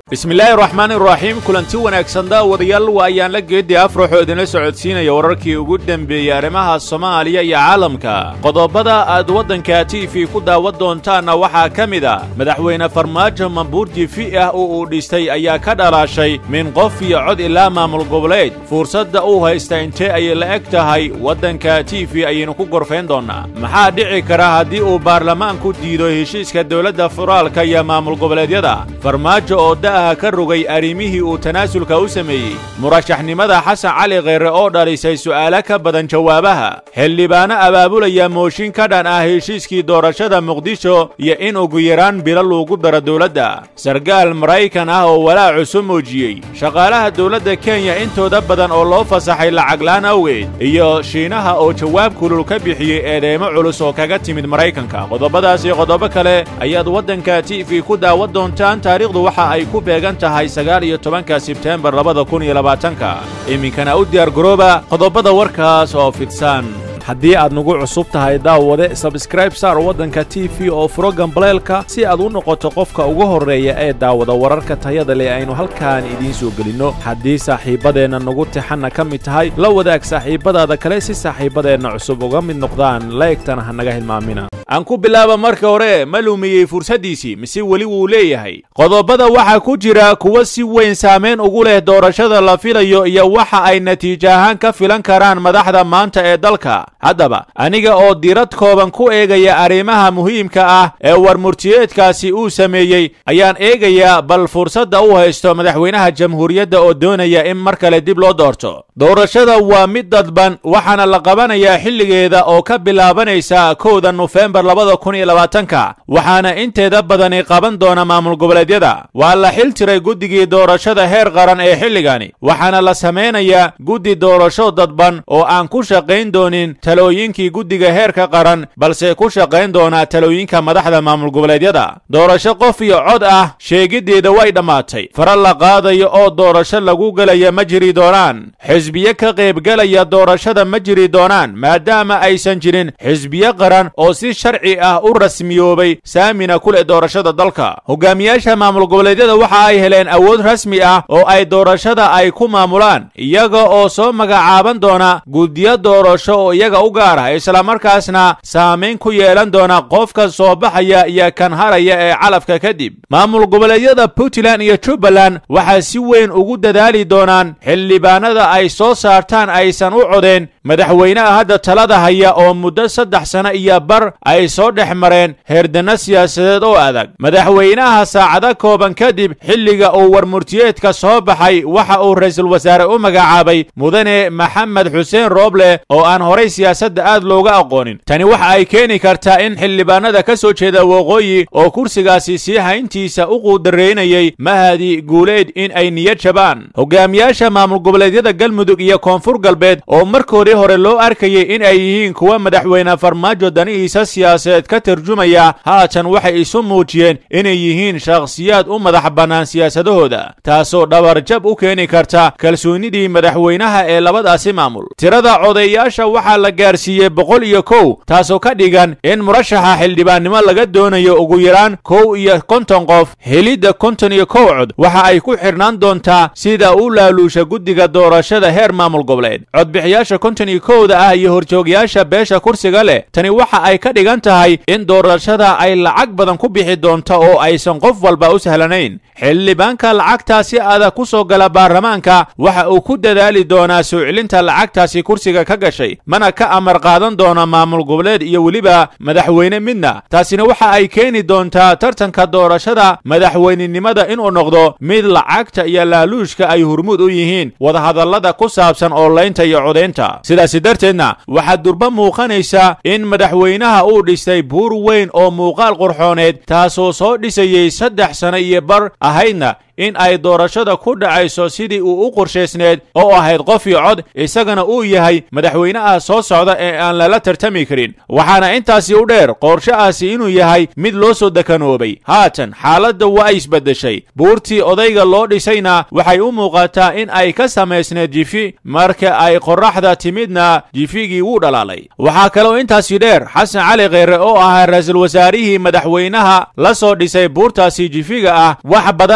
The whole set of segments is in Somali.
bismillaahi raxmaan iraxiim kulanti wanaagsan daawadayaal waa ayaan la geedii afraxoo idinla socodsiinaya wararkii ugu dembeeyey arrimaha soomaaliya iyo caalamka qodobada aad waddanka t v ku daawan doontaanna waxaa ka mid a madaxweyne farmaajo mambuurji fi ah oo uu dhistay ayaa ka dhalaashay min qof iyo cod ilaa maamul goboleed fursadda uu haysta intee ayay la eg tahay waddanka t v ayaynu ku gorfayn doonnaa maxaa dhici kara haddii uu baarlamaanku diido heshiiska dowladda federaalka iyo maamul goboleedyada farmaajo oo ka rogay arrimihii uu tanaasulka u sameeyey murashaxnimada xasan cali kheyre oo dhalisay su'aalo ka badan jawaabaha xildhibaano abaabulaya mooshin ka dhan ah heshiiskii doorashada muqdisho iyo in ugu yaraan bilo loogu daro dowladda sarkaal maraykan ah oo walaac cusub muujiyey shaqaalaha dowladda kenya intooda badan oo loo fasaxay lacaglaan awgeed iyo shiinaha oo jawaab kulul ka bixiyey eedeymo culus oo kaga timid maraykanka qodobadaas iyo qodobo kale ayaad waddanka t v ku daawan doontaan taariikhdu waxa ay ku beegan tahay sagaal iyo tobanka sebteembar labada kun iyo labaatanka iminkana u diyaar garooba qodobada warkaas oo fidsan haddii aad nagu cusub tahay daawade sabskraib saar waddanka t v oo furo gambaleelka si aad u noqoto qofka ugu horreeya ee daawada wararka tayada leh aynu halkaan idiin soo gelinno haddii saaxiibbadeenna nagu tixanna ka mid tahay la wadaag saaxiibbadaada kale si saaxiibbadeenna cusub uga mid noqdaan laegtana ha naga hilmaamina aan ku bilaaba marka hore ma lumiyey fursaddiisii mise weli wuu leeyahay qodobada waxaa ku jira kuwa si weyn saamayn ugu leh doorashada la filayo iyo waxa ay natiijo ahaan ka filan karaan madaxda maanta ee dalka haddaba aniga oo diirad kooban ku eegaya arrimaha muhiimka ah ee warmurtiyeedkaasi uu sameeyey ayaan eegayaa bal fursadda u haysto madaxweynaha jamhuuriyadda oo doonaya in mar kale dib loo doorto doorashada waa mid dadban waxaana la qabanayaa xilligeeda oo ka bilaabanaysa kowda nofembar labada kun iyo labaatanka waxaana inteeda badani qaban doona maamul goboleedyada waa la xil tiray guddigii doorashada heer qaran ee xilligani waxaana la samaynayaa guddi doorasho dadban oo aan ku shaqayn doonin talooyinkii guddiga heerka qaran balse ku shaqayn doonaa talooyinka madaxda maamul goboleedyada doorasho qof iyo cod ah sheegiddeeda way dhammaatay fara la qaadayo oo doorasho lagu gelaya ma jiri doonaan xisbiye ka qaybgelaya doorashada ma jiri doonaan maadaama aysan jirin xisbiye qaran oo si sharci ah u rasmiyoobay saamina ku leh doorashada dalka hogaamiyaasha maamul goboleedyada waxa ay heleen awood rasmi ah oo ay doorashada ay ku maamulaan iyaga oo soo magacaaban doona guddiyo doorasho oo iyaga u gaar ah islamarkaasna saamayn ku yeelan doona qofka soo baxaya iyo kan haraya ee calafka kadib maamul goboleedyada puntland iyo jubbaland waxaa si weyn ugu dadaali doonaan xildhibaanada ay soo saartaan aysan u codeen madaxweynaha hadda talada haya oo muddo saddex sano iyo bar ay soo dhex mareen heerdanno siyaasadeed oo adag madaxweynaha saacado kooban kadib xilliga uu warmurtiyeedka soo baxay waxa uu ra-iisul wasaare u magacaabay mudane maxamed xuseen rooble oo aan horay siyaasadda aad looga aqoonin tani waxa ay keeni kartaa in xildhibaanada ka soo jeeda waqooyi oo kursigaasi sii hayntiisa u quudaraynayay mahadi guuleed in ay niyad jabaan hogaamiyaasha maamul goboleedyada galmudug iyo koonfur galbeed oo markoodii hore loo arkayay in ay yihiin kuwa madaxweyne farmaajo danihiisa siyaasadeed ka tarjumaya haatan waxay isu muujiyeen inay yihiin shakhsiyaad u madax bannaan siyaasadahooda taasoo dhabarjab u keeni karta kalsoonidii madaxweynaha ee labadaasi maamul tirada codeeyaasha waxaa la gaarsiiyey boqol iyo kow taasoo ka dhigan in murashaxa xildhibaannimo laga doonayo ugu yaraan kow iyo konton qof helidda konton iyo kow cod waxa ay ku xidhnaan doontaa sida u laaluusha guddiga doorashada heer maamul goboleed codbixiyaasha konton iyo kowda ah iyo horjoogayaasha beesha kursiga leh tani waxa ay ka dhigan tahay in doorashada ay lacag badan ku bixi doonto oo aysan qof walba u sahlanayn xildhibaanka lacagtaasi adag ku soo gala baarlamaanka waxa uu ku dadaali doonaa soo celinta lacagtaasi kursiga ka gashay mana ka amar qaadan doona maamul goboleed iyo weliba madaxweyne midna taasina waxa ay keeni doontaa tartanka doorashada madaxweynenimada inuu noqdo mid lacagta iyo laaluushka ay hurmuud u yihiin wadahadallada ku saabsan oolaynta iyo codaynta sidaasi darteedna waxaa durba muuqanaysa in madaxweynaha uu dhistay buur weyn oo muuqaal qurxooneed taasoo soo dhisayey saddex sano iyo bar ahaydna in ay doorashada ku dhacayso sidii uu u qorshaysneed oo ahayd qof iyo cod isagana uu yahay madaxweynaha soo socda ee aan lala tartami karin waxaana intaasi u dheer qorshahaasi inuu yahay mid loo soo dekanoobay haatan xaaladda waa isbeddeshay buurtii odayga loo dhisayna waxay u muuqataa in ay ka samaysneed jifi marka ay qorraxda timidna jifigii wuu dhalaalay waxaa kaloo intaasi dheer xasan cali kheyre oo ahaa ra-iisul wasaarihii madaxweynaha la soo dhisay buurtaasi jifiga ah wax badanna xog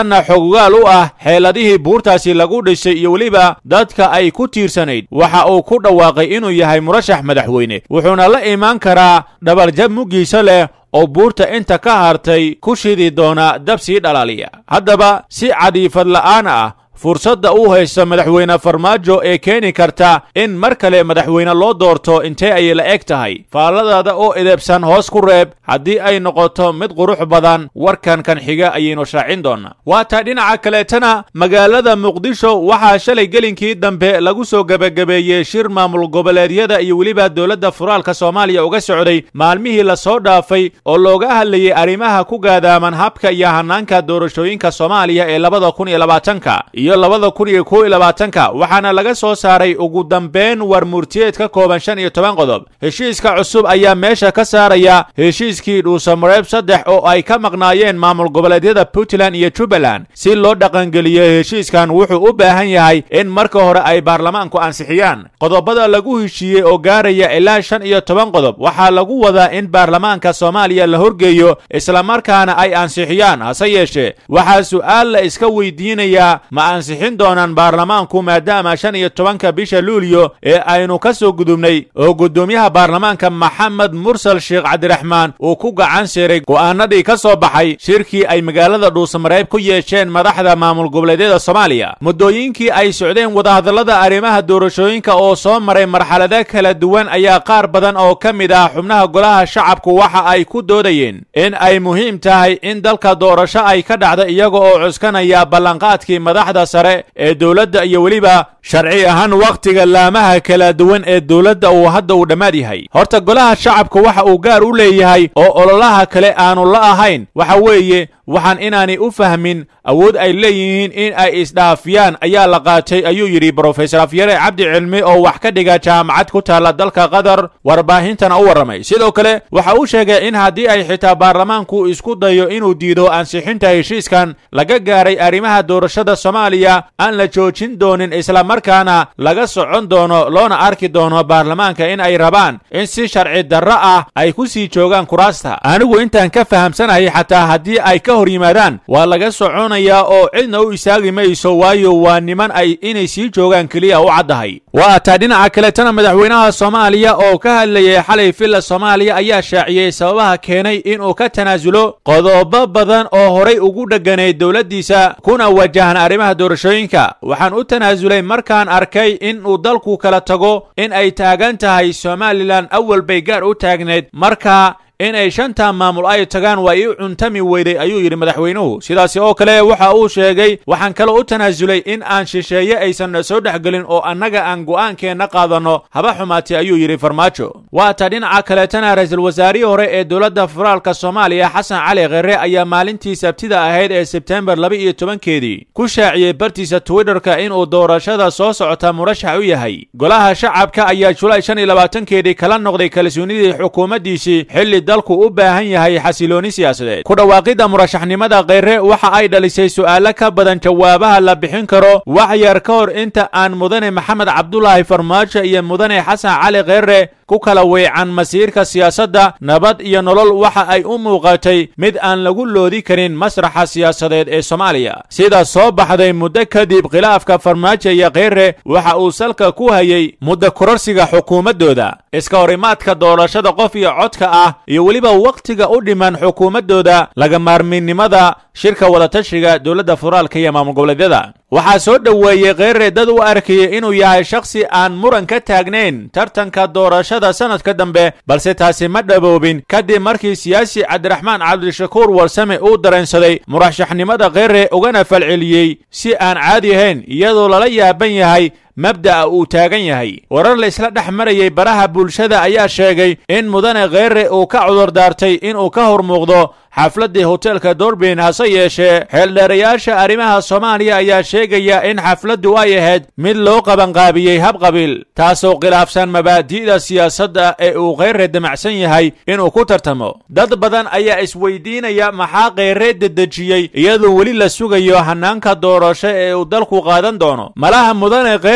xogogaal u ah xeeladihii buurtaasi lagu dhisay iyo weliba dadka ay ku tiirsanayd waxa uu ku dhawaaqay inuu yahay murashax madaxweyne wuxuuna la imaan karaa dhabaljab muggiisa leh oo buurta inta ka hartay ku shidi doona dab sii dhalaaliya haddaba si cadiifad la'aan ah fursadda uu haysto madaxweyne farmaajo ee keeni karta in mar kale madaxweyne loo doorto intee ayay la eg tahay faalladaada oo edebsan hoos ku reeb haddii ay noqoto mid qurux badan warkan kan xiga ayaynu shaacin doonaa waataa dhinaca kaleetana magaalada muqdisho waxaa shalay gelinkii dambe lagu soo gebagabeeyey shir maamul goboleedyada iyo weliba dowladda furaalka soomaaliya uga socday maalmihii lasoo dhaafay oo looga hadlayay arrimaha ku gaadaaman habka iyo hanaanka doorashooyinka soomaaliya ee labada kun iyo labaatanka iyo labada kun iyo kow iyo labaatanka waxaana laga soo saaray ugu dambeyn war murtiyeed ka kooban shan iyo toban qodob heshiiska cusub ayaa meesha ka saaraya heshiiskii dhuusamareeb saddex oo ay ka maqnaayeen maamul goboleedyada puntland iyo jubbaland si loo dhaqangeliyo heshiiskan wuxuu u baahan yahay in marka hore ay baarlamaanku ansixiyaan qodobada lagu heshiiyey oo gaaraya ilaa shan iyo toban qodob waxaa lagu wadaa in baarlamaanka soomaaliya la horgeeyo islamarkaana ay ansixiyaan hase yeeshee waxaa su'aal la iska weydiinayaa ma ansixin doonaan baarlamaanku maadaama shan iyo tobanka bisha luuliyo ee aynu ka soo gudubnay oo guddoomiyaha baarlamaanka maxamed mursal sheekh cabdiraxmaan uu ku gacan siray go'aanadii ka soo baxay shirkii ay magaalada dhuusamareeb ku yeesheen madaxda maamul goboleedyada soomaaliya muddooyinkii ay socdeen wadahadallada arrimaha doorashooyinka oo soo maray marxalado kala duwan ayaa qaar badan oo ka mid ah xubnaha golaha shacabku waxa ay ku doodayeen in ay muhiim tahay in dalka doorasho ay ka dhacda iyaga oo cuskanaya ballanqaadkii madaxda sare ee dowladda iyo weliba sharci ahaan wakhtiga laamaha kala duwan ee dowladda uu hadda uu dhammaad yahay horta golaha shacabka waxa uu gaar u leeyahay oo ololaha kale aanu la ahayn waxa weeye waxaan inaanay u fahmin awood ay leeyihiin in ay isdhaafiyaan ayaa la qaatay ayuu yidhi brofesor afyare cabdi cilmi oo wax ka dhiga jaamacad ku taalla dalka qatar warbaahintana u warramay sidoo kale waxa uu sheegay in haddii ay xitaa baarlamaanku isku dayo inuu diido ansixinta heshiiskan laga gaaray arrimaha doorashada soomaaliya aan la joojin doonin islamarkaana laga socon doono loona arki doono baarlamaanka in ay rabaan in si sharci darro ah ay ku sii joogaan kuraasta anigu intaan ka fahamsanahay xataa haddii ay ka hor yimaadaan waa laga soconayaa oo cidna u istaagi mayso waayo waa niman ay inay sii joogaan keliya u caddahay waa taa dhinaca kaletana madaxweynaha soomaaliya oo ka hadlayay xalay villa soomaaliya ayaa shaaciyey sababaha keenay inuu ka tanaasulo qodobo badan oo horay ugu dheganayd dowladdiisa kuna wajahan arrimaha doorashooyinka waxaan u tanaasulay markaan arkay in uu dalku kala tago in ay taagan tahay somalilan awal bay gaar u taagnayd marka in ay shanta maamul ay tagaan waa ii cuntami weyday ayuu yidhi madaxweynuhu sidaasi oo kale waxa uu sheegay waxaan kaloo u tanaasulay in aan shisheeye aysan soo dhexgelin oo annaga aan go'aankeenna qaadanno haba xumaatay ayuu yidhi farmaajo waa ta dhinaca kaleetana ra-iisul wasaarihii hore ee dowladda federaalka soomaaliya xasan cali khere ayaa maalintii sabtida ahayd ee sebtembar laba iyo tobankeedii ku shaaciyey bartiisa twitterka inuu doorashada soo socota murashax u yahay golaha shacabka ayaa julaay shan iyo labaatankeedii kala noqday kalsoonidii xukuumaddiisii xilli dalku u baahan yahay xasilooni siyaasadeed ku dhawaaqidda murashaxnimada kheyre waxa ay dhalisay su'aalo ka badan jawaabaha la bixin karo wax yar ka hor inta aan mudane maxamed cabdulaahi farmaajo iyo mudane xasan cali kheyre ku kala weecan masiirka siyaasadda nabad iyo nolol waxa ay u muuqatay mid aan lagu loodi karin masraxa siyaasadeed ee soomaaliya sida soo baxday muddo kadib khilaafka farmaajo iyo kheyre waxa uu salka ku hayay muddo kororsiga xukuumaddooda iska horimaadka doorashada qof iyo codka ah iyo weliba wakhtiga u dhiman xukuumaddooda laga maarminnimada shirka wadatashiga dowladda federaalka iyo maamul goboleedyada waxaa soo dhoweeyey kheyre dad u arkayay inuu yahay shakhsi aan muran ka taagnayn tartanka doorashada sanadka dambe balse taasi ma dhaboobin kadib markii siyaasi cabdiraxmaan cabdishakuur warsame uu dareensaday murashaxnimada kheyre ugana falceliyey si aan caadi ahayn iyadoo lala yaaban yahay mabda'a uu taagan yahay warar la isla dhex marayay baraha bulshada ayaa sheegay in mudane kheyre uu ka cudurdaartay inuu ka hor muuqdo xafladdii hoteelka dorbin hase yeeshee xeeldheerayaasha arrimaha soomaaliya ayaa sheegaya in xafladdu ay ahayd mid loo qabanqaabiyey habqabiil taasoo khilaafsan mabaadi'da siyaasadda ee uu kheyre damacsan yahay inuu ku tartamo dad badan ayaa isweydiinaya maxaa kheyre dedejiyey iyadoo weli la sugayo hanaanka doorasho ee uu dalku qaadan doono malaha mudane kheyre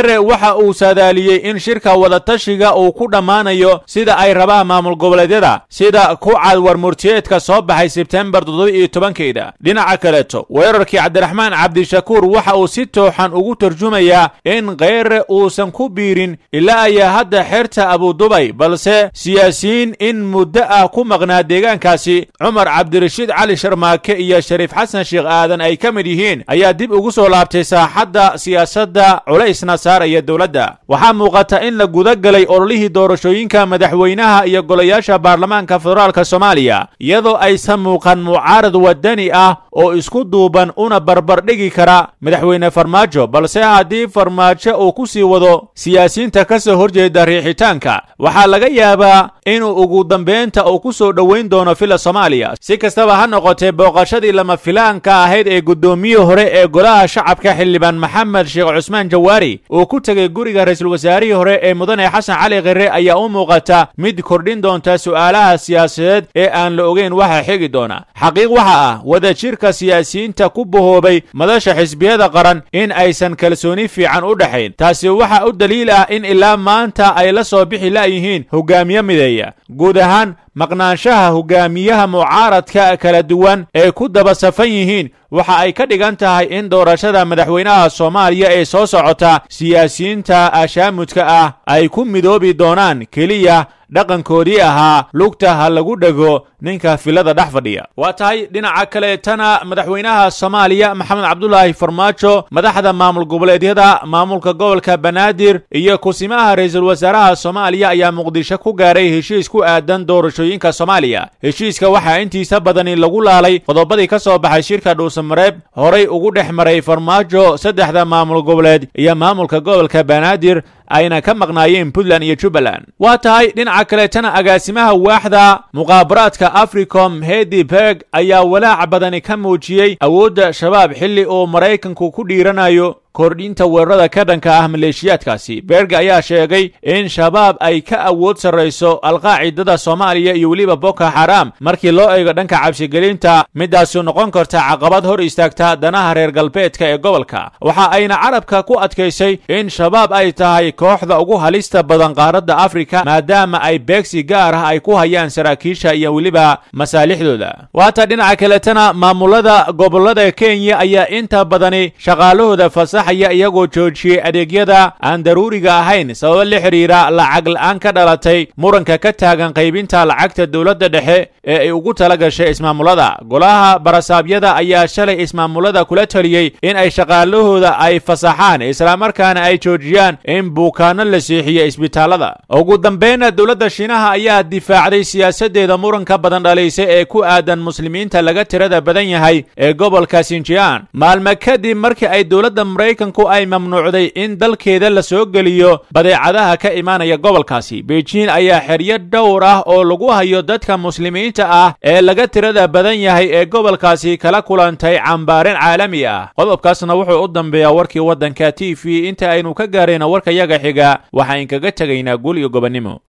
kheyre waxa uu saadaaliyey in shirka wadatashiga uu ku dhammaanayo sida ay rabaan maamul goboleedyada sida ku cad warmurtiyeedka soo baxay sebtembar toddoba-iyo tobankeeda dhinaca kaleeto weerarkii cabdiraxmaan cabdishakuur waxa uu si tooxan ugu tarjumayaa in kheyre uusan ku biirin ilaa ayaa hadda xerta abudubay balse siyaasiyiin in muddo ah ku maqnaa deegaankaasi cumar cabdirashiid cali sharmaake iyo shariif xasan sheekh aadan ay ka mid yihiin ayaa dib ugu soo laabtay saaxadda siyaasadda culaysna saaraya dowladda waxaa muuqata in la guda galay ololihii doorashooyinka madaxweynaha iyo golayaasha baarlamaanka federaalka soomaaliya iyadoo aysan muuqan mucaarad wadani ah oo isku duuban una barbardhigi kara madaxweyne farmaajo balse haddii farmaajo uu ku sii wado siyaasiyiinta ka soo horjeeda riixitaanka waxaa laga yaabaa inuu ugu dambeynta uu ku soo dhoweyn doono fila soomaaliya si kastaba ha noqotee booqashadii lama filaanka ahayd ee guddoomiyii hore ee golaha shacabka xildhibaan maxamed sheekh cusmaan jawaari uu ku tegey guriga ra-iisul wasaarihii hore ee mudane xasan cali khire ayaa u muuqata mid kordhin doonta su'aalaha siyaasadeed ee aan la ogeyn waxa xigi doona xaqiiq waxa ah wadajirka siyaasiyiinta ku bahoobay madasha xisbiyada qaran in aysan kalsooni fiican u dhexayn taasi waxa u daliil ah in ilaa maanta ay la soo bixi la'yihiin hogaamiye mideeya guud ahaan maqnaanshaha hogaamiyaha mucaaradka kala duwan ee ku daba safan yihiin waxa ay ka dhigan tahay in doorashada madaxweynaha soomaaliya ee soo socota siyaasiyiinta ashaamudka ah ay ku midoobi doonaan keliya dhaqankoodii ahaa lugta ha lagu dhego ninka filada dhex fadhiya waa tahay dhinaca kaleetana madaxweynaha soomaaliya maxamed cabdulaahi farmaajo madaxda maamul goboleedyada maamulka gobolka banaadir iyo kusimaha ra-iisul wasaaraha soomaaliya ayaa muqdisho ku gaaray heshiis ku aadan doorashooyinka soomaaliya heshiiska waxaa intiisa badani lagu laalay qodobadii ka soo baxay shirka dhuusamareeb horay ugu dhex maray farmaajo saddexda maamul goboleed iyo maamulka gobolka banaadir ayna ka maqnaayeen puntland iyo jubbaland waa tahay dhinaca kaleetana agaasimaha waaxda muqaabaraadka africom hedi berg ayaa walaac badani ka muujiyey awoodda shabaab xilli uu maraykanku ku dhiiranayo kordhinta weerarada ka dhanka ah maleeshiyaadkaasi berg ayaa sheegay in shabaab ay ka awood sarrayso alqaacidada soomaaliya iyo weliba boko xaram markii loo eego dhanka cabsigelinta midaasu noqon karta caqabad hor istaagta danaha reer galbeedka ee gobolka waxa ayna carabka ku adkaysay in shabaab ay tahay kooxda ugu halista badan qaaradda afrika maadaama ay beegsi gaar ah ay ku hayaan saraakiisha iyo weliba masaalixdooda waata dhinaca kaletana maamulada gobolada kenya ayaa inta badani shaqaalahooda fasaxaya iyagoo joojiyey adeegyada aan daruuriga ahayn sababo la xidhiira lacag la'aan ka dhalatay muranka ka taagan qaybinta lacagta dowladda dhexe ee ay ugu tala gashay ismaamulada golaha barasaabyada ayaa shalay ismaamulada kula taliyey in ay shaqaalahooda ay fasaxaan islamarkaana ay joojiyaan in buukaano la seexiyo isbitaallada ugu dambeynna dowladda shiinaha ayaa difaacday siyaasaddeeda muranka badan dhalaysa ee ku aadan muslimiinta laga tirada badan yahay ee gobolka sinjian maalme kadib markii ay dowladda maraykanku ay mamnuucday in dalkeeda la soo geliyo badeecadaha ka imaanaya gobolkaasi beijing ayaa xeryo dhowr ah oo lagu hayo dadka muslimiinta ah ee laga tirada badan yahay ee gobolkaasi kala kulantay cambaarin caalami ah qodobkaasna wuxuu u dambeeyaa warkii waddanka t v inta aynu ka gaarayna warka yaga xiga waxaan kaga tegaynaa guul iyo gobonnimo